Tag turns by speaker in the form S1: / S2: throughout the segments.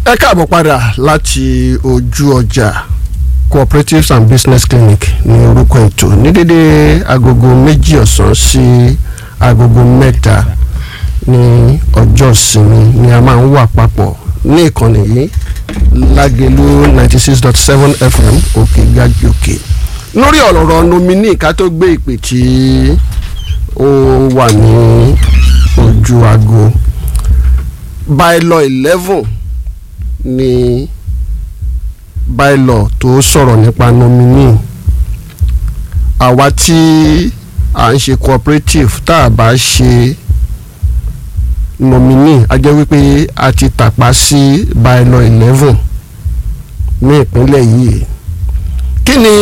S1: ẹ káàbọ̀ padà láti ojú ọjà cooperatives and business clinic ní orúkọ ètò ní dédé agogo méjì ọ̀sán sí agogo mẹ́ta ní ọjọ́ ìsinmi ni a máa ń wà papọ̀ ní ìkànnì yìí lágẹ̀lú ninety six dot seven fm òkè gàjì òkè lórí ọ̀rọ̀ nominee ká tó gbé ìpè tí ó wà ní ojú aago bylaw eleven ni bylaw tó sọ̀rọ̀ nípa nominee àwa tí à ń ṣe cooperative tá a bá ṣe nominee a jẹ́ wípé a ti tàpá sí bylaw eleven ní ìpínlẹ̀ yìí kí ni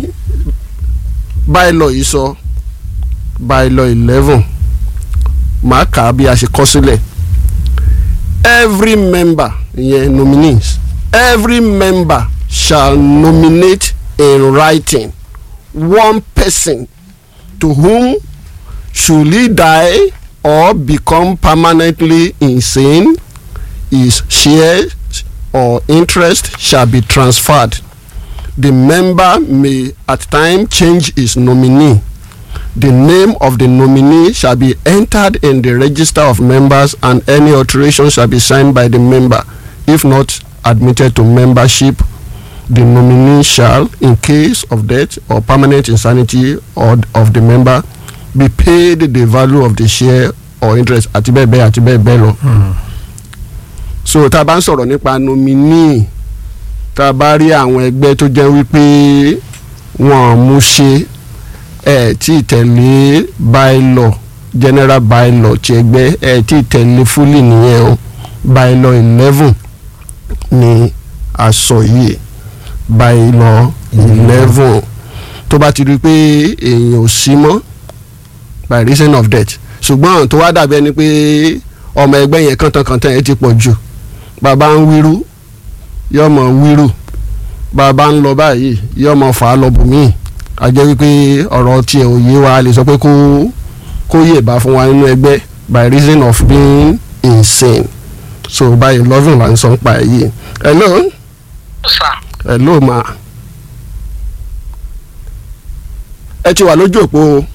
S1: bylaw yìí sọ bylaw eleven màá kà á bí a ṣe kọ sílẹ̀ every member ìyẹn nominees every member shall nominate in writing one person to whom should he die or become permanently insane his shares or interest shall be transferred the member may at time change his nominee the name of the nominee shall be entered in the register of members and any alteration shall be signed by the member if not admitted to membership the nominee shall in case of death or permanent insanity or of the member be paid the value of the share or interest àti bẹ́ẹ̀ bẹ́ẹ̀ àti bẹ́ẹ̀ bẹ́ẹ̀ lọ. so tá a bá ń sọ̀rọ̀ nípa nominee tá a bá rí àwọn ẹgbẹ́ tó jẹ́ wípé wọ́n mú ṣe ẹ tí tẹ̀lé bylaw general bylaw ti ẹgbẹ́ ẹ tí tẹ̀lé fully nìyẹn o bylaw eleven ni aṣọ yìí bylaw eleven tó bá ti rí i pé èèyàn ò sí mọ́ by reason of death ṣùgbọ́n tó wá dàbí ẹni pé ọmọ ẹgbẹ́ yẹn kàntankàntan yẹn ti pọ̀ jù bàbá ń wíru yọmọ wíru bàbá ń lọ báyìí yọmọ fà á lọ bùnmíì a jẹ́ wípé ọ̀rọ̀ tiẹ̀ ò yé wa lè sọ pé kó kó yè bá fún wa nínú ẹgbẹ́ by reason of being insane so báyìí loving là ń sọ ń pa èyí hello hello ma ẹ ti wà lójú òpó o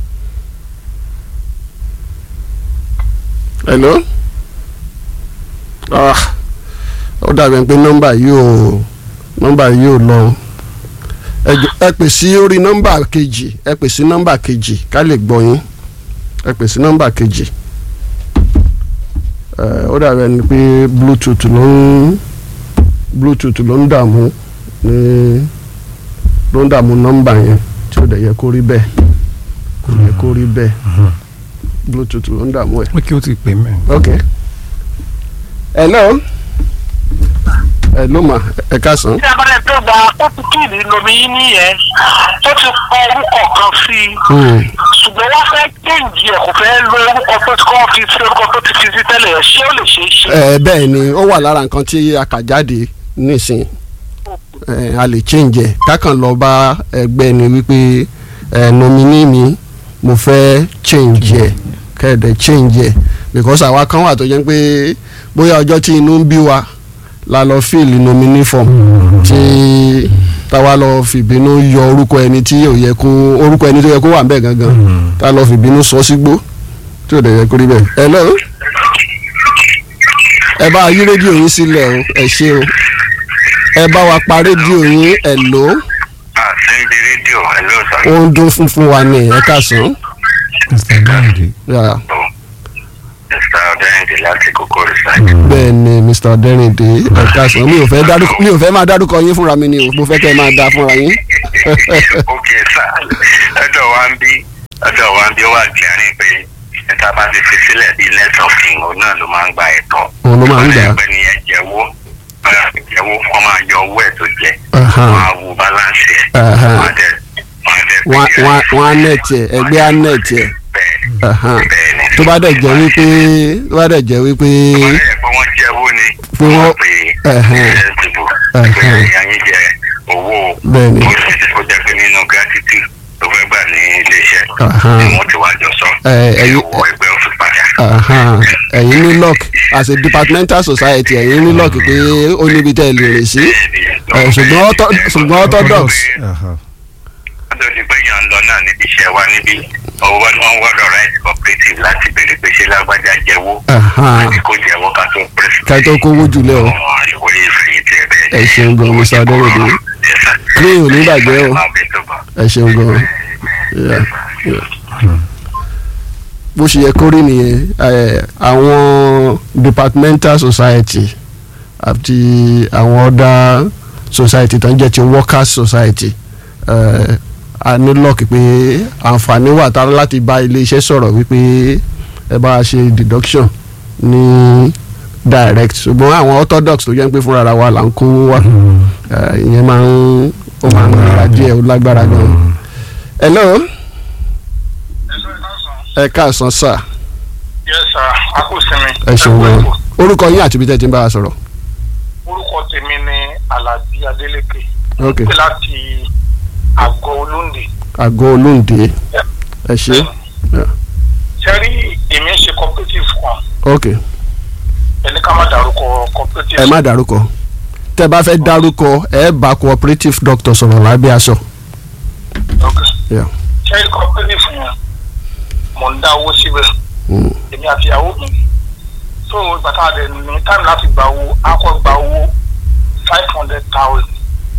S1: hello ah ó dàbí pé nọ́mbà yìí ò nọ́mbà yìí ò lọ ẹ pè sí orí nọ́mbà kejì ẹ pè sí nọ́mbà kejì ká lè gbọ́ yín ẹ pè sí nọ́mbà kejì ó dàbí ẹni pé bluetooth ló ń bluetooth ló ń dààmú ní ló ń dààmú nọ́mbà yẹn tí ó dẹ̀ yẹ kó rí bẹ́ẹ̀ kò yẹ kó rí bẹ́ẹ̀ bluetooth ló ń dààmú ẹ̀.
S2: ó kí ó ti pè mí.
S1: ok hello hello ma ẹ káàsán.
S3: tí a bá lè tó gba ópùkìlì lomi yín nìyẹn ó ti kọ orúkọ kan sí i ṣùgbọ́n wọ́n fẹ́ kéǹjì ẹ̀ kò fẹ́ lo orúkọ tó ti kọ́ fi sí orúkọ tó ti fi sí tẹ́lẹ̀ ẹ̀ ṣé ó lè ṣe é ṣe.
S1: ẹ bẹ́ẹ̀ ni ó wà lára nǹkan tí a kà jáde nísìn ẹ a lè change ẹ kákan lọ bá ẹgbẹ́ ni wípé ẹ nominee mi mo fẹ́ change ẹ kẹ́ẹ̀dẹ̀ change ẹ because àwa kan wà tó jẹ́ pé bóyá ọjọ́ tí inú ń bí wa la lọ fíìlì nominee form tí táwa lọ fìbínú yọ orúkọ ẹni tí ò yẹ kó orúkọ ẹni tó yẹ kó wà nbẹ gangan tá lọ fìbínú sọ sígbó tí ò dẹ̀ yẹ kó rí bẹ́ẹ̀. hello ẹ bá yí rédíò yín sílẹ̀ o ẹ ṣé o ẹ bá wa pa rédíò yín hello
S4: àsìndí rédíò hello sir.
S1: ó ń dún funfun wa ní ẹ káàsán.
S2: mr gbàǹdé.
S1: Yeah.
S4: mr ọdẹrìndé láti kókó research.
S1: bẹ́ẹ̀ ni mr ọdẹrìndé ẹ káàsán mi ò fẹ́ dárúkọ mi ò fẹ́ máa dárúkọ yín fúnra mi ni o mo fẹ́ kẹ́ ẹ máa dá fúnra yín.
S4: ok sir ọ̀dọ̀ wa ń bí ọ̀dọ̀ wa ń bí ó wà jẹ́rìí pé ẹ̀ta bá ti fi sílẹ̀ bíi lẹ́tọ̀ king òun náà ló máa ń gba ẹ̀tọ́.
S1: Òun ló máa ń gbà.
S4: ẹgbẹ́ ni ẹ jẹ́wọ́ jẹ́wọ́ wọ́n máa yọ owó ẹ̀ tó jẹ́
S1: Aha.
S4: wọ́n á wo balance ẹ̀
S1: Aha.
S4: wọ́n á dẹ̀ wọ́n á dẹ̀
S1: wọ́n
S4: pé
S1: wọ́n- wọ́n á nẹ̀tì ẹ̀ ẹgbẹ́ á nẹ̀tì ẹ̀
S4: bẹ́ẹ̀
S1: Aha.
S4: bẹ́ẹ̀ ni.
S1: tó bá dẹ̀ jẹ́ wípé tó bá dẹ̀ jẹ́ wípé
S4: wọ́n yẹ pé wọ́n jẹ́wọ́ ni
S1: Pé wọ́n-
S4: pè
S1: Ẹ̀hẹ́n.
S4: é dìbò
S1: Ẹ̀hẹ́n.
S4: pé ìyáyín jẹ owó
S1: Bẹ́ẹ̀ ni.
S4: ó sì ti kó jẹ́ pé nínú gratitude tó fẹ́ gbà ní iléeṣẹ́
S1: Aha.
S4: ni wọ́n ti wá jọ sọ
S1: Ẹ, ẹ̀yin-
S4: owó ẹgbẹ́ òfin padà.
S1: Aha. ẹ̀yin ní lock as a departmental society ẹ̀yin ní lock pé ó níbi tẹ́ ẹ lè rìn sí ẹ̀, ṣùgbọ́n ortho- ṣùgbọ́n orthodox
S2: Aha.
S4: wọ́n ti pé yàn ń lọ náà níbi iṣẹ́ wa níbí owó ni wọ́n wọ́dọ̀ right cooperative láti béèrè pé ṣé lágbájá jẹ́wọ́
S1: Aha.
S4: àti kó jẹ́wọ́ ká tó pẹ́sì.
S1: ká tó kówó jùlẹ̀ o
S4: ìwé ìfẹ̀yìntì ẹ̀ bẹ́ẹ̀.
S1: ẹ ṣeun gan Mr. Adéròdé Clean ò ní bàjẹ́ o. ẹ ṣeun gan Yeah, yeah. bó ṣe yẹ kó rí nìyẹn ẹ, àwọn departmental society àti àwọn other society tó ń jẹ́ ti workers society ẹ, a ní lọ́ọ̀kì pé àǹfààní wà tá láti bá iléeṣẹ́ sọ̀rọ̀ wípé ẹ bá a ṣe deduction ní direct ṣùgbọ́n àwọn orthodox tó jẹ́ pé fúnra ara wa là ń kówó wá ẹ, ìyẹn máa ń ó máa ń nira díẹ̀ ó lágbára gan. hello ẹ káàsán sà
S3: yes sir a kò sinmi.
S1: ẹ ṣeun
S3: kú
S1: gan
S3: ètò.
S1: orúkọ yín àti ibi tẹ́ ẹ ti ń bá a sọ̀rọ̀.
S3: orúkọ tèmi ni alhaji adeleke
S1: ok
S3: pé láti àgọ́ olóńdè.
S1: àgọ́ olóǹde ẹ ṣe Yeah.
S3: sẹ́rí èmi ń ṣe cooperative kan
S1: ok
S3: ẹni ká má dárúkọ cooperative.
S1: ẹ má dárúkọ tẹ́ bá fẹ́ dárúkọ ẹ bá cooperative doctor sọ̀rọ̀ lábẹ́ aṣọ.
S3: ok
S1: Yeah.
S3: sẹ́rí cooperative yẹn mò ń dá owó síbẹ̀
S1: Mm.
S3: èmi àti ìyàwó mi so ìgbà tá a dẹ̀ ní time láti gba owó a kọ́ gba owó five hundred thousand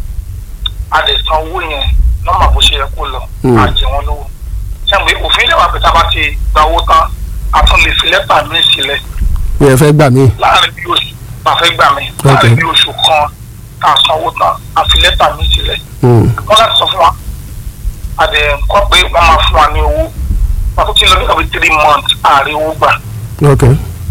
S3: a dẹ̀ san owó yẹn nọ́mbà bó ṣe yẹ kó lọ
S1: Mm.
S3: a jẹ wọ́n lówó sẹ́mi òfin ilé wa pé tá a bá ti gba owó tán a tún lè fi lẹ́tà mi sílẹ̀
S1: mi ẹ fẹ́ gbà mí.
S3: láàrin bí oṣù bá fẹ́ gbà mí
S1: Okay.
S3: láàrin bí oṣù kan tá a san owó tán a fi lẹ́tà mi sílẹ̀
S1: Mm.
S3: wọ́n láti sọ fún wa a dẹ̀ kọ́ pé wọ́n máa fún wa ní owó wọ́n tún ti lọ nígbà bíi three months ààrẹ owó gbà
S1: ok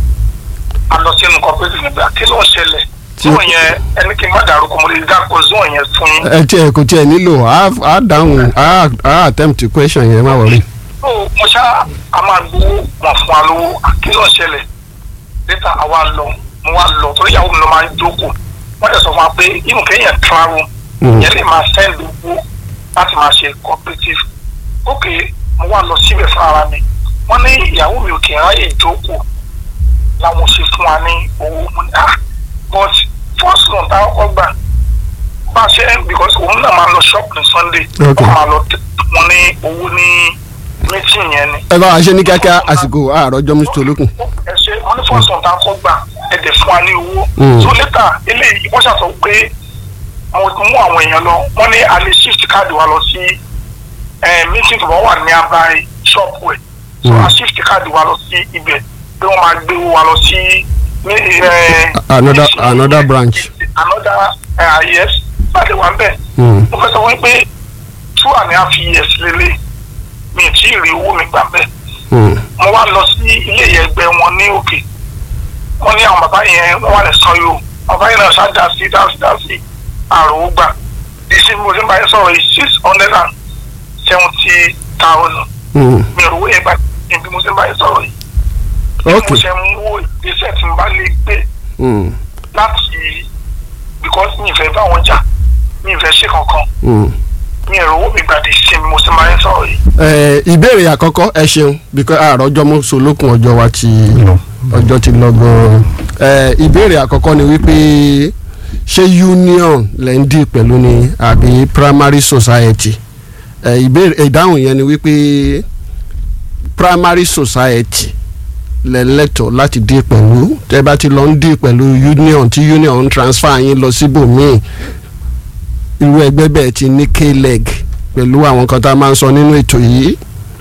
S3: a lọ sínú cooperative nígbà kí ló ń ṣẹlẹ̀
S1: Tí-
S3: zone yẹn ẹni kí n má dárúkọ mo lè dáko zone yẹn fún yín.
S1: ẹ tiẹ̀ kò tiẹ̀ nílò á á dáhùn á á attempt question yẹn má wọrí.
S3: so mo ṣá a máa gbowó wọn fún wa lówó kí ló ń ṣẹlẹ̀ later a wá lọ mo wá lọ torí ìyàwó mi ló máa ń jókòó wọ́n dẹ̀ sọ fún wa pé inú kéèyàn travel
S1: Mm.
S3: yẹn lè máa send owó láti máa ṣe cooperative ok mo wá lọ síbẹ̀ fún ara mi wọ́n ní ìyàwó mi ò kì í ráyè jókòó làwọn ṣe fún wa ní owó mo ní ah but first loan tá a kọ́kọ́ gbà bá a ṣe because òun náà máa lọ shop ní sunday
S1: Ok.
S3: wọ́n máa lọ tẹ- wọn ní owó ní meeting yẹn ni.
S1: ẹ bá wa ṣe ní kíákíá àsìkò àárọ̀jọ́ mr olókùn.
S3: ẹ ṣe wọn ní first loan tá a kọ́ gbà ẹ dẹ̀ fún wa ní owó
S1: Mm.
S3: so later eléyìí wọ́n ṣàtọ̀ pé mo ti mú àwọn èèyàn lọ wọ́n ní a lè shift káàdì wa lọ sí eh, meeting tó bá wà ní abai shop wẹ̀ so
S1: Mm.
S3: a shift káàdì wa lọ sí ibẹ̀ pé wọ́n máa gbé owó wa lọ sí ní, eh,
S1: Another-
S3: meeting-
S1: another branch.
S3: another uh, yes láti wà bẹ́ẹ̀
S1: Mm.
S3: mo fẹ́ sọ wípé two and a half years lélẹ̀ mi ì tí ì rí owó mi gbà bẹ́ẹ̀
S1: Mm.
S3: mo wá lọ sí ilé ẹgbẹ́ wọn ní òkè wọ́n ní àwọn bàbá yẹn wọ́n wà lè san yóò bàbá yẹn náà ṣáà dá sí dá sí dá sí àròó gbà ìsìn mo ti ń bá yẹn sọ̀rọ̀ yìí six hundred and seventy thousand
S1: Mm.
S3: mi ò rówó yẹn gbà bí mo ti ń bá yẹn sọ̀rọ̀ yìí bí
S1: ok
S3: mo ṣe ń wo ìgbésẹ̀ tí mo bá lè gbé
S1: Mm.
S3: láti because mi ì fẹ́ bá wọn jà mi ì fẹ́ ṣe kankan
S1: Mm.
S3: mi ò rówó mi gbàdé sí mi mo ti máa ń sọ̀rọ̀ yìí.
S1: ẹ ìbéèrè àkọ́kọ́ ẹ ṣeun because àròjọ́ mú solókun ọjọ́ wa ti
S2: Lọ.
S1: ọjọ́ ti lọ gan-an ẹ ìbéèrè àkọ́kọ́ ni wípé ṣé union lẹ́ ń dì pẹ̀lú ni àbí primary society ẹ ìbéèrè ìdáhùn yẹn ni wípé primary society lẹ́lẹ́tọ̀ láti dì pẹ̀lú tẹ́ bá ti lọ ń dì pẹ̀lú union tí union ń transfer yín lọ síbòmíì irú ẹgbẹ́ bẹ́ẹ̀ ti ní k-leg pẹ̀lú àwọn kan tá a máa ń sọ nínú ètò yìí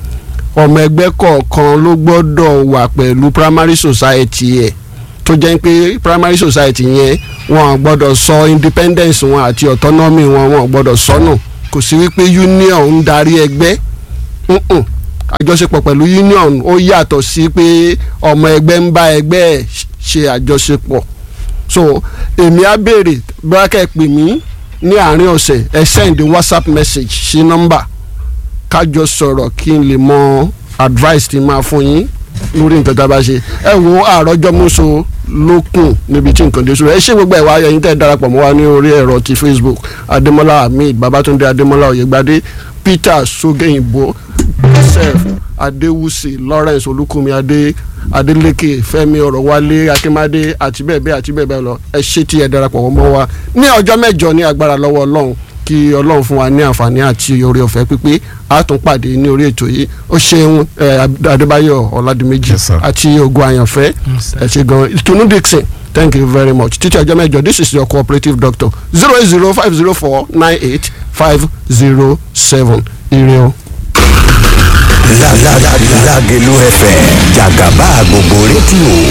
S1: ọmọ ẹgbẹ́ kọ̀ọ̀kan ló gbọ́dọ̀ wà pẹ̀lú primary society ẹ̀ tó jẹ́ pé primary society yẹn wọn ò gbọ́dọ̀ sọ independence wọn àti autonomy wọn wọn ò gbọ́dọ̀ sọnù kò sí wípé union ń darí ẹgbẹ́ Mm-mm. àjọṣepọ̀ pẹ̀lú union ó yàtọ̀ sí pé ọmọ ẹgbẹ́ ń bá ẹgbẹ́ ẹ̀ ṣe àjọṣepọ̀ so èmi á béèrè bákẹ́ pè mí ní àárín ọ̀sẹ̀ ẹ send whatsapp message sí nọ́mbà kájọ sọ̀rọ̀ kí n lè mọ advice tí máa fún yín lórí nǹkan tá a bá ṣe ẹ wo àròjọ mọ́sọ lókun níbi tí nǹkan dé sórí ẹ ṣé gbogbo ẹ̀ wá ẹ̀yin tẹ́ ẹ darapọ̀ mọ́ wa ní orí ẹ̀rọ ti facebook adémọ́lá hamid babatunde adémọ́lá oyègbadé peter sogeyinbo joseph adéwùsì lawrence olúkúmi adé adélékè fẹ́mi ọ̀rọ̀wálé akínmádé àti bẹ́ẹ̀ bẹ́ẹ̀ àti bẹ́ẹ̀ bẹ́ẹ̀ lọ ẹ ṣé tí ẹ darapọ̀ mọ́ wa ní ọjọ́ mẹ́jọ ní agbára lọ́wọ́ ọlọ́run kí ọlọ́run fún wa ní àǹfààní àti oore ọ̀fẹ́ pípé a tún pàdé ní orí ètò yìí ó ṣeun ẹ, adébáyọ̀ ọ̀làdìmẹ́jì
S2: Yes, sir.
S1: àti ogun àyànfẹ́ ẹ ṣe gan ìtùnú dixon thank you very much títí ọjọ́ mẹ́jọ this is your cooperative doctor zero eight zero five zero four nine eight five zero seven ire o.
S5: Lágẹ̀lú FM jàgàbá gbogbo rédíò.